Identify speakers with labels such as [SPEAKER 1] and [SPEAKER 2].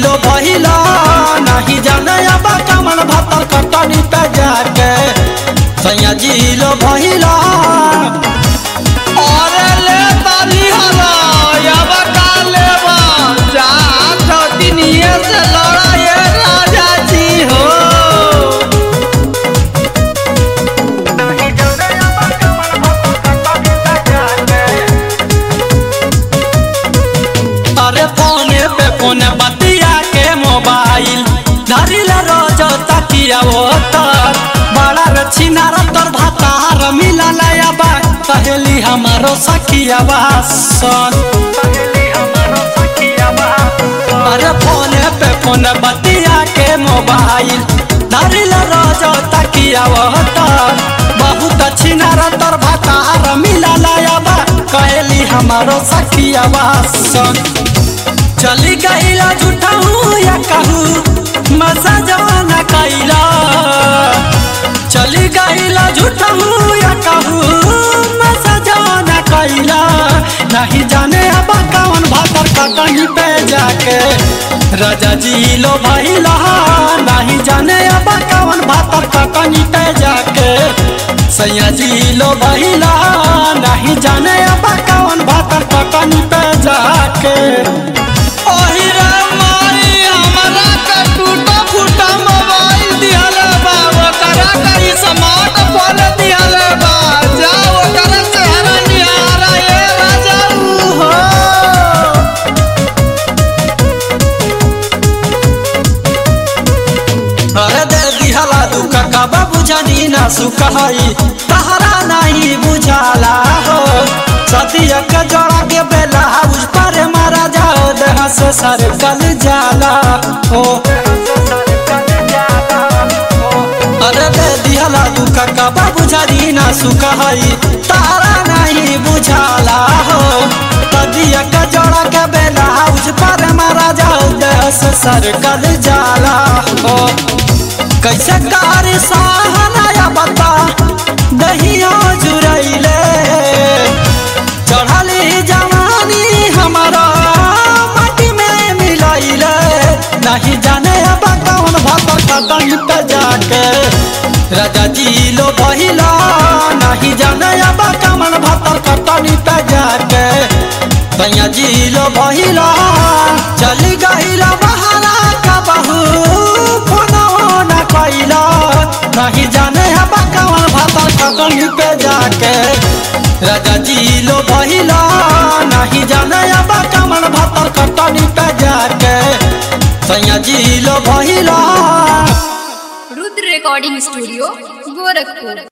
[SPEAKER 1] लो भइला नहीं जाने अब कमल भतर कटनी पे जाके सैया जी लो भइला
[SPEAKER 2] अरे ले ताली हला अब का लेबा जा छतिनिए से लड़ा ये राजा जी हो
[SPEAKER 1] अरे फोने पे फोन बतिया के मोबाइल धरिल रोज तकिया वो तर बड़ा रछिना तर भातार मिलल बा पहली हमारो सखिया सन अरे फोने पे फोन बतिया के मोबाइल धरिल रोज तकिया वो तर बहुत छिना तर भातार मिलल बा कहली हमारो सखिया सन चली गईला झूठा हूँ या कहूँ मजा जवाना कैला चली गईला झूठा हूँ या कहूँ मजा जवाना कैला नहीं जाने अब कौन भातर का कहीं पे जाके राजा जी लो भैला नहीं जाने अब कौन भातर का कहीं पे जाके सैया जी लो भैला नहीं जाने अब कौन भातर का कहीं पे जाके
[SPEAKER 2] ओही रे माई हमरा के टूटा फूटा मोबाइल दिहले बा ओकरा के स्मार्टफोन दिहले बा जा ओकरा से हरा निहारा ये राजा हो
[SPEAKER 1] अरे दे दिहला दुख कब बुझनी ना सुखई तहरा नहीं बुझाला हो सतिया के जोड़ा के बेला उस पर मारा जाओ देह से सर कल जाला हो अरे दे दिहला दुख कब बुझनी ना सुखई तहरा नहीं बुझाला हो सतिया के जोड़ा के बेला उस पर मारा जाओ देह से सर कल जाला हो कैसे कार सहानाया बता दहिया जुरैले चढ़ली जवानी हमारा माटी में मिलैले नहीं जाने अब कौन भतर कदम पे जाके राजा जी लो बहिला नहीं जाने अब कौन भतर कटनी पे जाके भैया जी लो बहिला चली गईला बहारा का बहू फोनो न कैला नहीं जाने अब कौन भातर कटनी पे जाके राजा जी लो बहिला नहीं जाने अब कौन भातर कटनी पे जाके सैया जी लो बहिला
[SPEAKER 3] रुद्र रिकॉर्डिंग स्टूडियो गोरखपुर